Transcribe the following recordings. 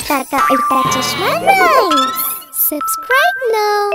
काका उल्टा चश्मा राइम्स सब्सक्राइब नाउ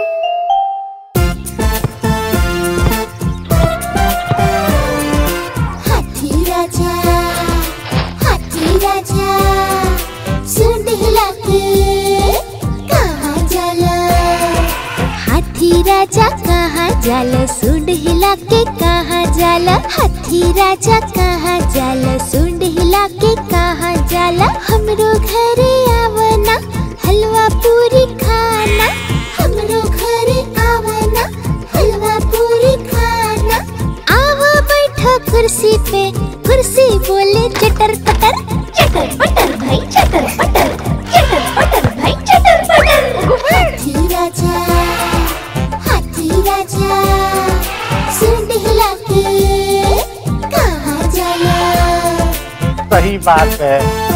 हाथी राजा हाथी राजा सुन हिलाके कहाँ जाला हाथी राजा कहाँ जाला सुंड हिला के कहाँ जाला हाथी राजा कहाँ जाला सुंड हिला के कहाँ जाला हमरो घरे आवना हलवा पूरी खाना हमरो घरे आवना हलवा पूरी खाना आवा बैठो कुर्सी पे कुर्सी बोले चटर पटर चटर पटर भाई चटर पटर चटर पटर भाई चटर पटर हाथी राजा हाथी राजा सुन हिला के कहाँ जाला सही बात है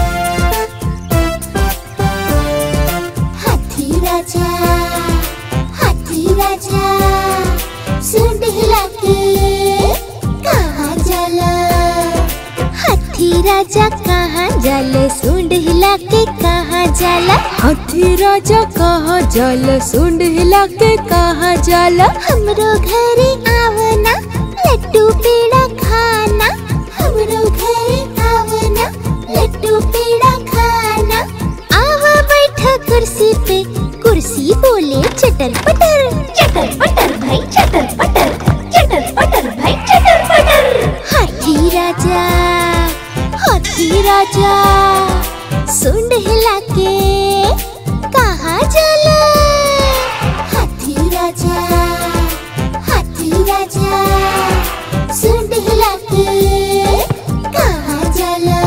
हाथी राजा हाथी राजा सुन हिला के कहाँ जाला हाथी राजा कहाँ जाला सुंड हिला के कहाँ जाला हाथी राजा कहाँ जाला सुंड हिला के कहाँ जाला हमरो घरे आवना लड्डू पेड़ा खाना हमरो घरे आवना लड्डू पेड़ा खाना आवा बैठा कुर्सी पे कुर्सी बोले चटर पटर चटर पटर भाई चटर पटर चटर पटर भाई चटर पटर हाथी राजा हाथी राजा सुंड हिला के कहाँ जाला हाथी राजा हाथी राजा सुंड हिला के कहाँ जाला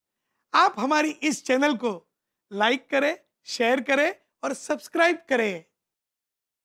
आप हमारी इस चैनल को लाइक करें शेयर करें और सब्सक्राइब करें